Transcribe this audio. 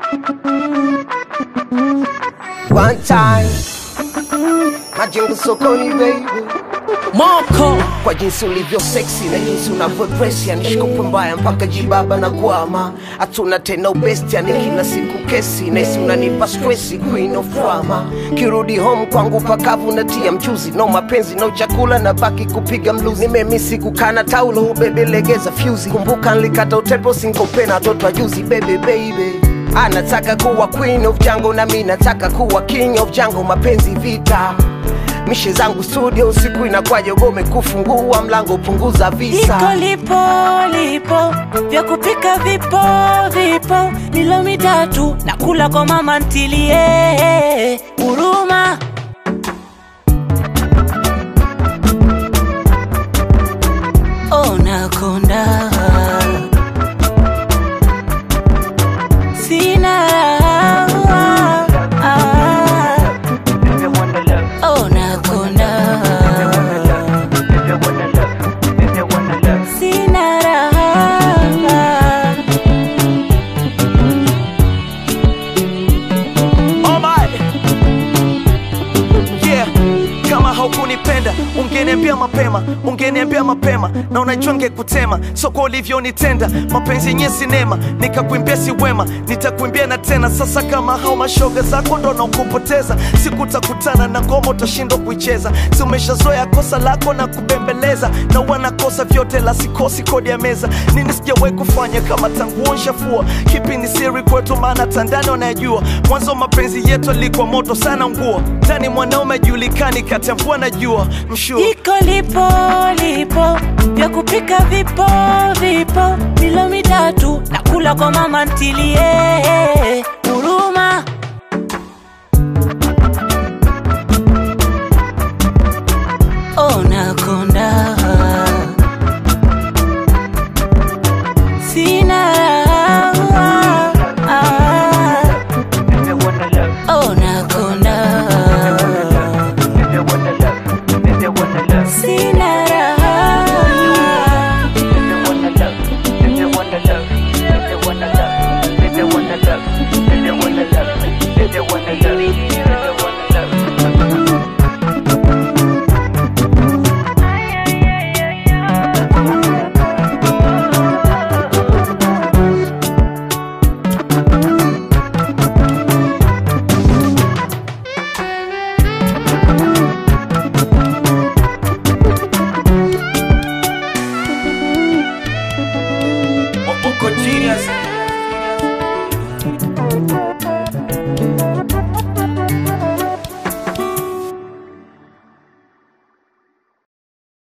One time majengo sokoni baby Moko kwa jinsi ulivyo sexy na jinsi unavyo dress yani shikopo mbaya mpaka jibaba na kwama hatuna tena ubesti yani kila siku kesi naisi unanipa stressi queen of drama kirudi home kwangu pakavu natia mchuzi no mapenzi no chakula na baki kupiga mluzi nimemisi kukana taulo bebe legeza fyuzi kumbuka nlikata utepo sinkopena toto ajuzi bebe baby anataka kuwa queen of jango na mi nataka kuwa king of jango mapenzi vita mishe zangu studio usiku inakwaje ugome kufungua mlango punguza visa liko lipo lipo vya kupika vipo vipo milo mitatu na kula kwa mama ntilie huruma onakonda sina raha onakonda sina raha Oh my. Yeah. Kama haukunipenda ungeniambia mapema, ungeniambia mapema, na unajua ngekutema, so kwa ulivyonitenda, mapenzi yenye sinema, nikakuimbia si wema, nitakuimbia na tena. Sasa kama hao mashoga zako ndo naukupoteza, sikutakutana na ngoma utashindwa kuicheza, si umeshazoea kosa lako na kubembeleza, na wanakosa vyote la sikosi kodi ya meza, nini sijawahi kufanya kama tangu nshafua, kipi ni siri kwetu, maana tandani wanayajua, mwanzo mapenzi yetu alikuwa moto sana nguo, ndani mwanaume ajulikani kati ya mvua na jua, mshua iko lipo lipo vya kupika vipo vipo milo mitatu na kula kwa mama ntilie